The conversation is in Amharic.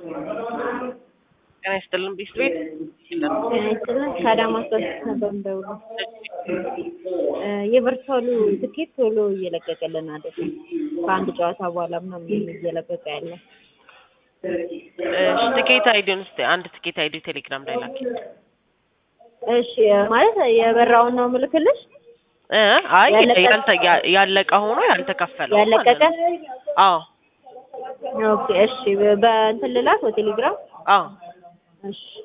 ጤና ይስጥልን ቢስ ቤት ጤና ይስጥልን ከአዳማ ሶስት ነበር የምደውለው። የቨርሳሉ ትኬት ቶሎ እየለቀቀልን አይደለም። ከአንድ ጨዋታ በኋላ ምናምን እየለቀቀ ያለ እሺ ትኬት አይዲውን እስኪ አንድ ትኬት አይዲ ቴሌግራም ላይ ላኪ እሺ ማለት የበራውን ነው ምልክልሽ እ አይ ያለቀ- ያልተ- ያ- ያለቀ ሆኖ ያልተከፈለው ያለቀቀ ማለት ነው። አዎ ኦኬ እሺ በ- በእንትን ልላክ በቴሌግራም አዎ እሺ